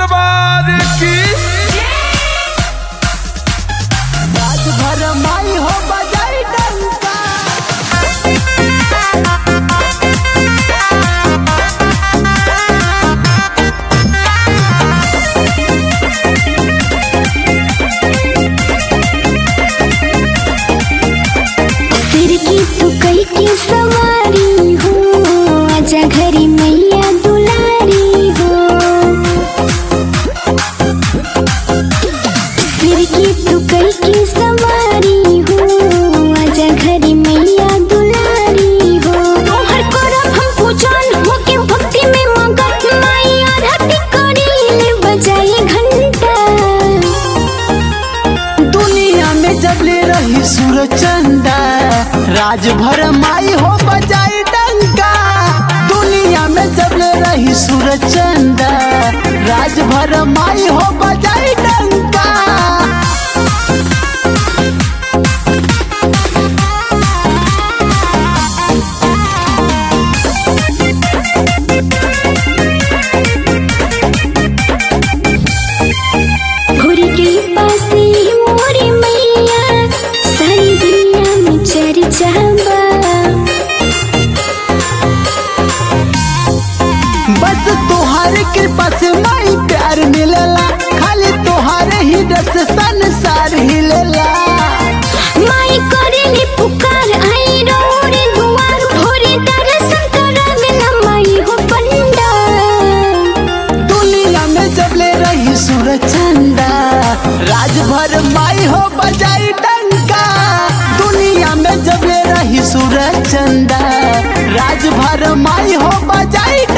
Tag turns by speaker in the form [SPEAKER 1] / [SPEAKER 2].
[SPEAKER 1] दरबार की
[SPEAKER 2] रात भर माई हो बजाई डंका
[SPEAKER 3] सिर की तू कई की सवारी हो आजा घरी मैया दुलारी हो सिर की तू कई की सवारी हो आजा घरी मैया दुलारी हो तोहर करब हम पूजन हो के भक्ति में मगन माई आरती करी ले बजाई घंटा
[SPEAKER 2] दुनिया में जबले रही सूरज चंदा राज भर माई हो बजाई डंका दुनिया में जबले रही सूरज चंदा राज भर माई हो बजाई डंका
[SPEAKER 3] भोरी के पासे मोरी मैया सारी दुनिया में चर्चा बा
[SPEAKER 2] बस तोहार कृपा से माई प्यार मिलेला खाली तोहारे ही रस संसार हिलेला
[SPEAKER 3] माई करेली पुकार आई रोरे दुआर भोरे दर्शन करावेला माई हो पंडा
[SPEAKER 2] दुनिया में जबले रही सूरज चंदा राज भर माई हो बजाई डंका दुनिया में जबले रही सूरज चंदा राज भर माई हो बजाई